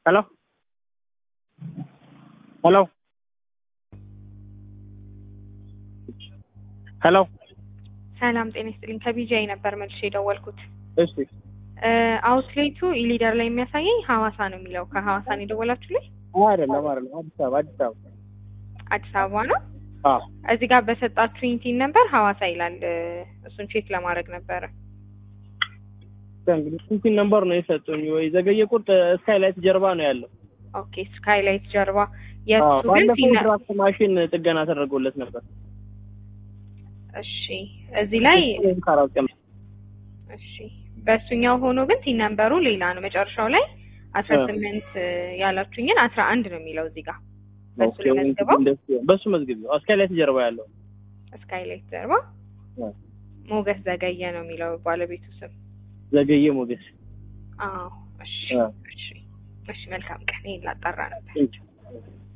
ሄሎ ሄሎ ሄሎ ሰላም ጤና ይስጥልኝ። ከቢጃይ ነበር መልሼ የደወልኩት። እሺ አውትሌቱ ኢሊደር ላይ የሚያሳየኝ ሐዋሳ ነው የሚለው። ከሐዋሳ ነው የደወላችሁልኝ? አይደለም አይደለም አዲስ አበባ አዲስ አበባ አዲስ አበባ ነው። አዎ እዚህ ጋር በሰጣችሁኝ ቲን ነበር ሐዋሳ ይላል። እሱን ቼክ ለማድረግ ነበረ። እንግዲህ ስንት ነምበር ነው የሰጡኝ? ወይ ዘገየ ቁርጥ ስካይላይት ጀርባ ነው ያለው። ኦኬ ስካይላይት ጀርባ አዎ የእሱ ግን ባለፈው ቲን ድራፍት ማሽን ጥገና ተደርጎለት ነበር። እሺ እዚህ ላይ ከአራት ቀን እሺ በእሱኛው ሆኖ ግን ቲን ነምበሩ ሌላ ነው። መጨረሻው ላይ አስራ ስምንት ያላችሁኝን አስራ አንድ ነው የሚለው እዚህ ጋር በእሱ ኦኬ፣ ለመዝገበው እንደሱ- በሱ መዝግብ ስካይላይት ጀርባ ያለው ስካይላይት ጀርባ አዎ። ሞገስ ዘገየ ነው የሚለው ባለቤቱ ስም። ዘገየ ሞገስ አዎ እሺ አዎ። እሺ እሺ መልካም ቀን። ይሄን ላጣራ ነበር። ቴንኪው